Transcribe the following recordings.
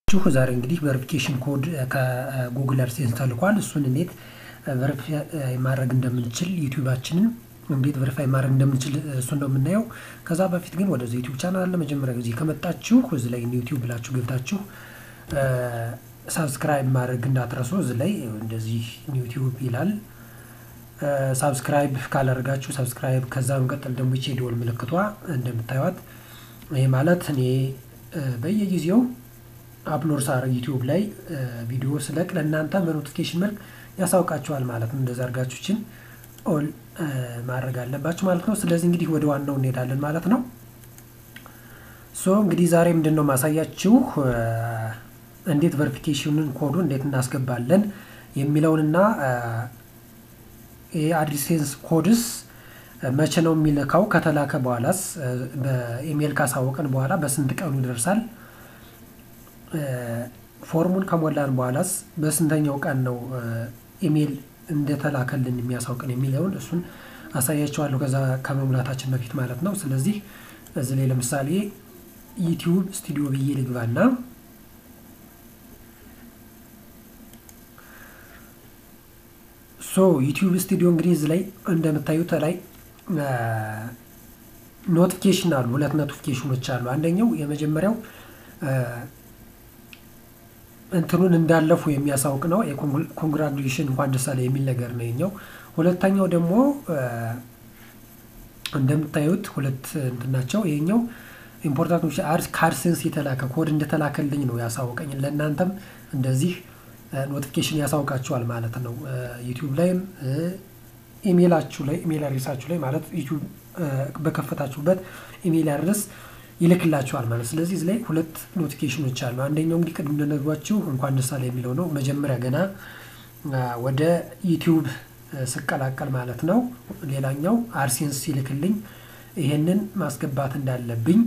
ችሁ ዛሬ እንግዲህ ቨሪፊኬሽን ኮድ ከጉግል አድሴንስ ተልኳል። እሱን እንዴት ቨሪፋይ ማድረግ እንደምንችል ዩቲዩባችንን እንዴት ቨሪፋይ ማድረግ እንደምንችል እሱን ነው የምናየው። ከዛ በፊት ግን ወደዚህ ዩቲዩብ ቻናል ለመጀመሪያ ጊዜ ከመጣችሁ እዚህ ላይ ዩቲዩብ ብላችሁ ገብታችሁ ሳብስክራይብ ማድረግ እንዳትረሱ። እዚህ ላይ እንደዚህ ዩቲዩብ ይላል። ሳብስክራይብ ካላደርጋችሁ ሳብስክራይብ፣ ከዛ መቀጠል ደግሞ ይቺ የደወል ምልክቷ እንደምታዩት ይሄ ማለት እኔ በየጊዜው አፕሎድ ሳደርግ ዩቲዩብ ላይ ቪዲዮ ስለቅ ለእናንተ በኖቲፊኬሽን መልክ ያሳውቃችኋል ማለት ነው። እንደዛ አድርጋችሁችን ኦል ማድረግ አለባችሁ ማለት ነው። ስለዚህ እንግዲህ ወደ ዋናው እንሄዳለን ማለት ነው። ሶ እንግዲህ ዛሬ ምንድን ነው ማሳያችሁ እንዴት ቨሪፊኬሽንን ኮዱ እንዴት እናስገባለን የሚለውንና የአድሴንስ ኮድስ መቼ ነው የሚልካው ከተላከ በኋላስ በኢሜይል ካሳወቀን በኋላ በስንት ቀኑ ይደርሳል ፎርሙን ከሞላን በኋላስ በስንተኛው ቀን ነው ኢሜይል እንደተላከልን የሚያሳውቅን የሚለውን እሱን አሳያቸዋለሁ ከዛ ከመሙላታችን በፊት ማለት ነው። ስለዚህ እዚህ ላይ ለምሳሌ ዩቲዩብ ስቱዲዮ ብዬ ልግባና ሶ ዩቲዩብ ስቱዲዮ እንግዲህ እዚህ ላይ እንደምታዩት ላይ ኖቲፊኬሽን አሉ። ሁለት ኖቲፊኬሽኖች አሉ። አንደኛው የመጀመሪያው እንትኑን እንዳለፉ የሚያሳውቅ ነው። የኮንግራጁሌሽን እንኳን ደስ አለ የሚል ነገር ነው የኛው። ሁለተኛው ደግሞ እንደምታዩት ሁለት እንትን ናቸው። ይሄኛው ኢምፖርታንቶች ከአድሴንስ የተላከ ኮድ እንደተላከልኝ ነው ያሳውቀኝ። ለእናንተም እንደዚህ ኖቲፊኬሽን ያሳውቃችኋል ማለት ነው። ዩቲዩብ ላይም ኢሜይላችሁ ላይ ኢሜይል አድሬሳችሁ ላይ ማለት ዩቲዩብ በከፈታችሁበት ኢሜይል አድረስ ይልክላችኋል ማለት። ስለዚህ እዚህ ላይ ሁለት ኖቲፊኬሽኖች አሉ። አንደኛው እንግዲህ ቅድም እንደነግሯችሁ እንኳን ደስ አለ የሚለው ነው። መጀመሪያ ገና ወደ ዩቲዩብ ስቀላቀል ማለት ነው። ሌላኛው አድሴንስ ሲልክልኝ ይሄንን ማስገባት እንዳለብኝ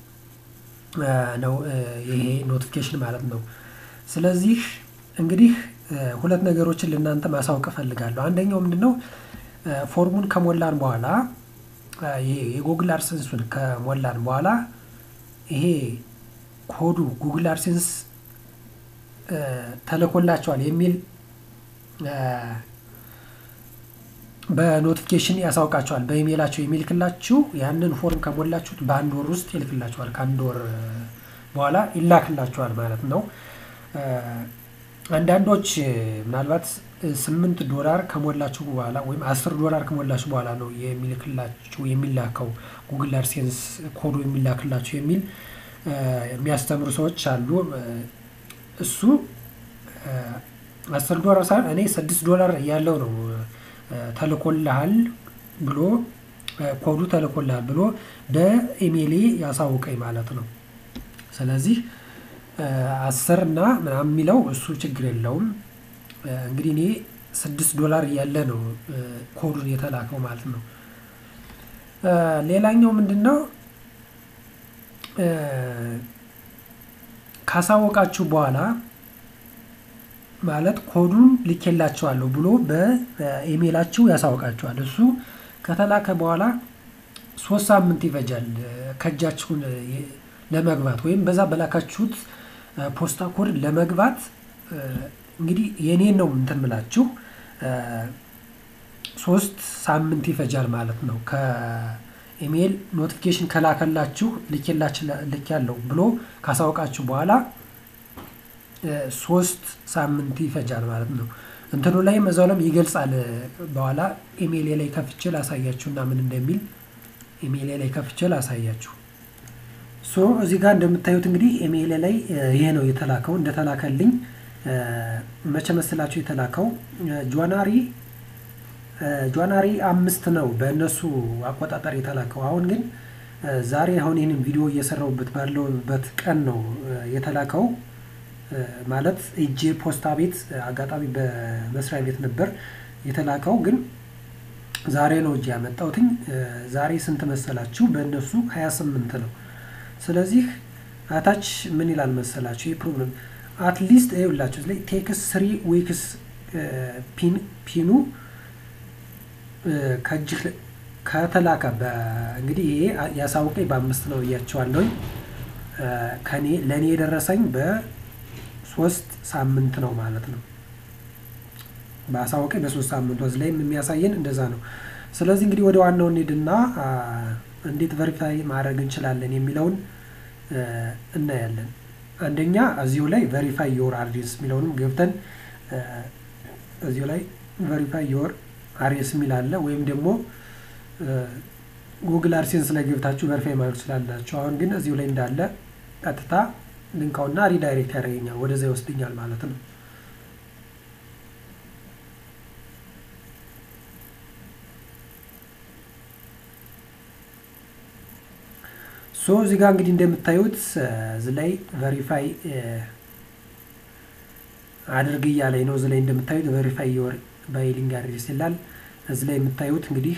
ነው ይሄ ኖቲፊኬሽን ማለት ነው። ስለዚህ እንግዲህ ሁለት ነገሮችን ለእናንተ ማሳወቅ እፈልጋለሁ። አንደኛው ምንድን ነው ፎርሙን ከሞላን በኋላ የጉግል አድሴንሱን ከሞላን በኋላ ይሄ ኮዱ ጉግል አድሴንስ ተልኮላቸዋል የሚል በኖቲፊኬሽን ያሳውቃቸዋል። በኢሜይላቸው የሚልክላችሁ ያንን ፎርም ከሞላችሁት በአንድ ወር ውስጥ ይልክላችኋል። ከአንድ ወር በኋላ ይላክላችኋል ማለት ነው። አንዳንዶች ምናልባት ስምንት ዶላር ከሞላችሁ በኋላ ወይም አስር ዶላር ከሞላችሁ በኋላ ነው የሚልክላችሁ የሚላከው ጉግል አድሴንስ ኮዱ የሚላክላችሁ የሚል የሚያስተምሩ ሰዎች አሉ። እሱ አስር ዶላር ሳይሆን እኔ ስድስት ዶላር ያለው ነው ተልኮልሃል ብሎ ኮዱ ተልኮልሃል ብሎ በኢሜይሌ ያሳውቀኝ ማለት ነው። ስለዚህ አስር እና ምናምን የሚለው እሱ ችግር የለውም። እንግዲህ እኔ ስድስት ዶላር እያለ ነው ኮዱን የተላከው ማለት ነው። ሌላኛው ምንድን ነው ካሳወቃችሁ በኋላ ማለት ኮዱን ልኬላችኋለሁ ብሎ በኢሜይላችሁ ያሳውቃችኋል። እሱ ከተላከ በኋላ ሶስት ሳምንት ይፈጃል ከእጃችሁን ለመግባት ወይም በዛ በላካችሁት ፖስታ ኮድ ለመግባት እንግዲህ የኔን ነው እንትን ምላችሁ ሶስት ሳምንት ይፈጃል ማለት ነው። ከኢሜይል ኖቲፊኬሽን ከላከላችሁ ልክ ያለው ብሎ ካሳወቃችሁ በኋላ ሶስት ሳምንት ይፈጃል ማለት ነው። እንትኑ ላይም እዛው ላይም ይገልጻል። በኋላ ኢሜይል ላይ ከፍቼ ላሳያችሁ እና ምን እንደሚል ኢሜይል ላይ ከፍቼ ላሳያችሁ። ሶ እዚህ ጋር እንደምታዩት እንግዲህ ኢሜይል ላይ ይሄ ነው የተላከው እንደተላከልኝ መቼ መሰላችሁ የተላከው ጃንዋሪ ጃንዋሪ አምስት ነው በእነሱ አቆጣጠር የተላከው። አሁን ግን ዛሬ አሁን ይህንን ቪዲዮ እየሰራሁበት ባለውበት ቀን ነው የተላከው። ማለት እጄ ፖስታ ቤት አጋጣሚ በመስሪያ ቤት ነበር የተላከው፣ ግን ዛሬ ነው እጄ ያመጣሁትኝ። ዛሬ ስንት መሰላችሁ? በእነሱ ሀያ ስምንት ነው። ስለዚህ አታች ምን ይላል መሰላችሁ? ይህ ፕሮብለም አትሊስት ይኸውላችሁ ላይ ቴክስ ስሪ ዊክስ ፒኑ ከእጅህ ከተላከ እንግዲህ ይሄ ያሳውቀኝ በአምስት ነው እያቸዋለሁኝ። ከኔ ለእኔ የደረሰኝ በ ሶስት ሳምንት ነው ማለት ነው። በአሳወቀኝ በሶስት ሳምንት ወዝ ላይም የሚያሳየን እንደዛ ነው። ስለዚህ እንግዲህ ወደ ዋናው እንሂድና እንዴት ቨሪፋይ ማድረግ እንችላለን የሚለውን እናያለን። አንደኛ እዚሁ ላይ ቨሪፋይ ዮር አድሬስ የሚለውንም ገብተን እዚሁ ላይ ቨሪፋይ ዮር አድሬስ የሚል አለ። ወይም ደግሞ ጉግል አድሴንስ ላይ ገብታችሁ ቨሪፋይ ማድረግ ትችላላችሁ። አሁን ግን እዚሁ ላይ እንዳለ ቀጥታ ልንካውና ሪዳይሬክት ያደርገኛል፣ ወደዛ ይወስድኛል ማለት ነው። ሶ እዚህ ጋር እንግዲህ እንደምታዩት እዚህ ላይ ቨሪፋይ አድርግ እያለኝ ነው። እዚህ ላይ እንደምታዩት ቨሪፋይ ዮር ባይሊንግ አድሬስ ይላል። እዚህ ላይ የምታዩት እንግዲህ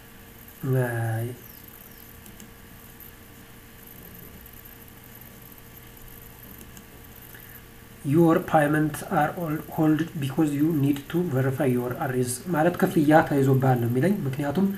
ዮር ፓይመንት አር ሆልድ ቢኮዝ ዩ ኒድ ቱ ቨሪፋይ ዮር አድሬስ ማለት ክፍያ ተይዞብሃል ነው የሚለኝ ምክንያቱም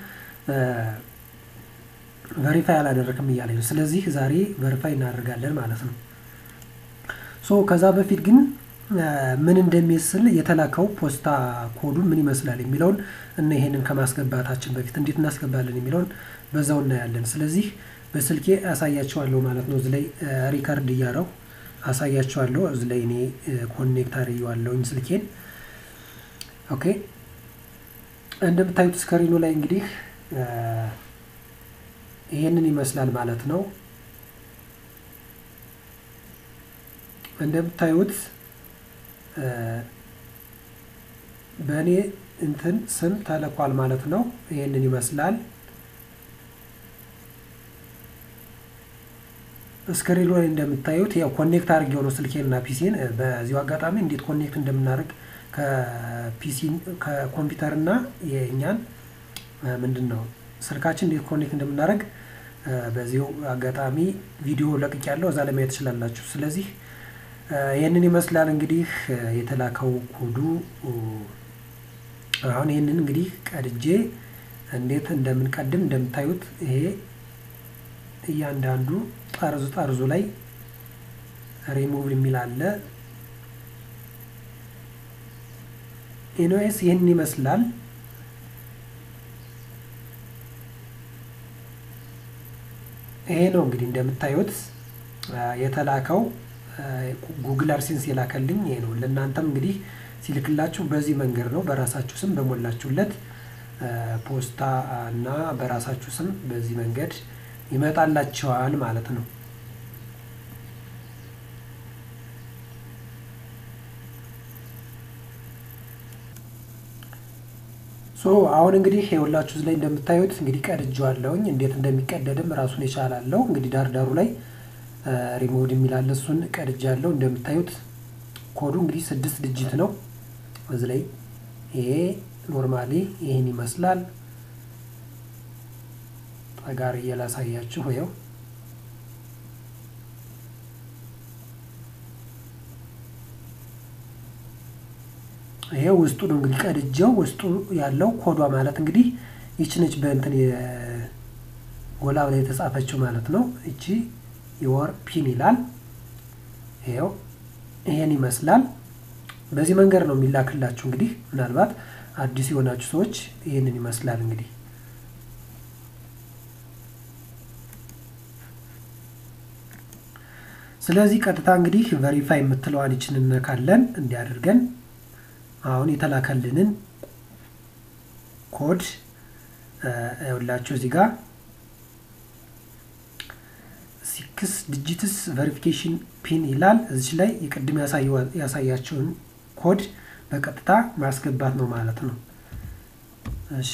ቨሪፋይ አላደረክም እያለኝ ነው። ስለዚህ ዛሬ ቨሪፋይ እናደርጋለን ማለት ነው። ሶ ከዛ በፊት ግን ምን እንደሚመስል የተላከው ፖስታ ኮዱ ምን ይመስላል የሚለውን እና ይሄንን ከማስገባታችን በፊት እንዴት እናስገባለን የሚለውን በዛው እናያለን። ስለዚህ በስልኬ አሳያቸዋለሁ ማለት ነው። እዚህ ላይ ሪከርድ እያረው አሳያቸዋለሁ። እዚህ ላይ እኔ ኮኔክት አድርጌዋለሁኝ ስልኬን። ኦኬ እንደምታዩት ስክሪኑ ላይ እንግዲህ ይሄንን ይመስላል ማለት ነው። እንደምታዩት በእኔ እንትን ስም ተልኳል ማለት ነው። ይሄንን ይመስላል። ስክሪኑ ላይ እንደምታዩት ያው ኮኔክት አድርጌው ነው ስልኬን እና ፒሲን። በዚሁ አጋጣሚ እንዴት ኮኔክት እንደምናደርግ ከፒሲ ከኮምፒውተር እና የእኛን ምንድን ነው ስልካችን እንዴት ኮኔክት እንደምናደርግ በዚሁ አጋጣሚ ቪዲዮ ለቅቅ ያለው እዛ ላይ ማየት ትችላላችሁ። ስለዚህ ይህንን ይመስላል እንግዲህ የተላከው ኮዱ። አሁን ይህንን እንግዲህ ቀድጄ እንዴት እንደምንቀድም እንደምታዩት ይሄ እያንዳንዱ ጠርዙ ጠርዙ ላይ ሪሙቭ የሚል አለ። ኤንኦኤስ ይህንን ይመስላል። ይሄ ነው እንግዲህ እንደምታዩት የተላከው ጉግል አድሴንስ የላከልኝ ይሄ ነው። ለእናንተም እንግዲህ ሲልክላችሁ በዚህ መንገድ ነው። በራሳችሁ ስም በሞላችሁለት ፖስታ እና በራሳችሁ ስም በዚህ መንገድ ይመጣላቸዋል ማለት ነው። ሶ አሁን እንግዲህ የሁላችሁ ላይ እንደምታዩት እንግዲህ ቀድጄዋለሁኝ። እንዴት እንደሚቀደድም ራሱን የቻላለው እንግዲህ ዳርዳሩ ላይ ሪሞቭድ የሚላለ እሱን ቀድጃለሁ። እንደምታዩት ኮዱ እንግዲህ ስድስት ድጅት ነው። እዚህ ላይ ይሄ ኖርማሊ ይህን ይመስላል። ጠጋር እየላሳያችሁ ይኸው ይሄ ውስጡ ነው እንግዲህ ቀድጀው ውስጡ ያለው ኮዷ ማለት እንግዲህ ይቺ ነች። በእንትን ጎላ ላይ የተጻፈችው ማለት ነው። እቺ የወር ፒን ይላል። ይኸው ይሄን ይመስላል። በዚህ መንገድ ነው የሚላክላችሁ። እንግዲህ ምናልባት አዲስ የሆናችሁ ሰዎች ይህንን ይመስላል እንግዲህ ስለዚህ ቀጥታ እንግዲህ ቨሪፋይ የምትለዋን ይችን እነካለን እንዲያደርገን አሁን የተላከልንን ኮድ ይኸውላችሁ እዚህ ጋር ሲክስ ዲጂትስ ቨሪፊኬሽን ፒን ይላል። እዚች ላይ የቅድም ያሳያቸውን ኮድ በቀጥታ ማስገባት ነው ማለት ነው። እሺ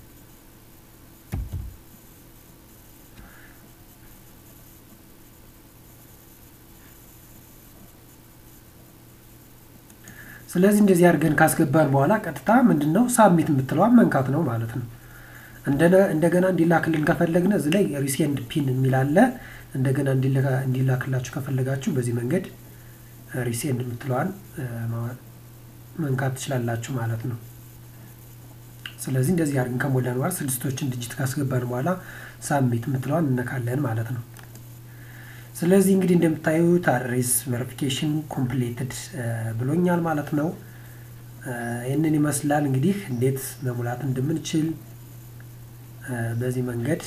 ስለዚህ እንደዚህ አድርገን ካስገባን በኋላ ቀጥታ ምንድን ነው ሳብሚት የምትለዋን መንካት ነው ማለት ነው። እንደገና እንዲላክልን ከፈለግን እዚህ ላይ ሪሴንድ ፒን የሚል አለ። እንደገና እንዲላክላችሁ ከፈለጋችሁ በዚህ መንገድ ሪሴንድ የምትለዋን መንካት ትችላላችሁ ማለት ነው። ስለዚህ እንደዚህ አድርገን ከሞላን በኋላ ስድስቶችን ድጅት ካስገባን በኋላ ሳብሚት የምትለዋን እነካለን ማለት ነው። ስለዚህ እንግዲህ እንደምታዩት አድሬስ ቬሪፊኬሽን ኮምፕሌትድ ብሎኛል ማለት ነው። ይህንን ይመስላል እንግዲህ እንዴት መሙላት እንደምንችል በዚህ መንገድ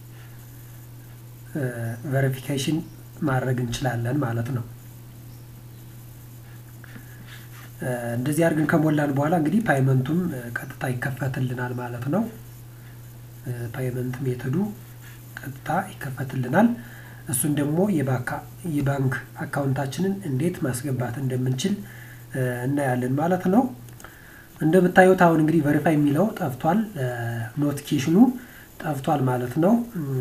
ቬሪፊኬሽን ማድረግ እንችላለን ማለት ነው። እንደዚህ አድርገን ከሞላን በኋላ እንግዲህ ፓይመንቱም ቀጥታ ይከፈትልናል ማለት ነው። ፓይመንት ሜተዱ ቀጥታ ይከፈትልናል። እሱን ደግሞ የባንክ አካውንታችንን እንዴት ማስገባት እንደምንችል እናያለን ማለት ነው። እንደምታዩት አሁን እንግዲህ ቨሪፋይ የሚለው ጠፍቷል፣ ኖቲፊኬሽኑ ጠፍቷል ማለት ነው።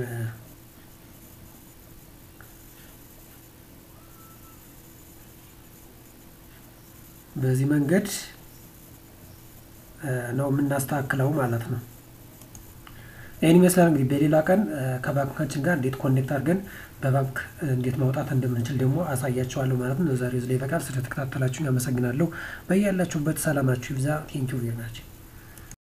በዚህ መንገድ ነው የምናስተካክለው ማለት ነው። ይህን ይመስላል እንግዲህ በሌላ ቀን ከባንካችን ጋር እንዴት ኮኔክት አድርገን በባንክ እንዴት ማውጣት እንደምንችል ደግሞ አሳያችኋለሁ ማለት ነው። ዛሬ እዚህ ላይ ይበቃል። ስለተከታተላችሁን ያመሰግናለሁ። በያላችሁበት ሰላማችሁ ይብዛ። ቴንኪው ቬሪ ማች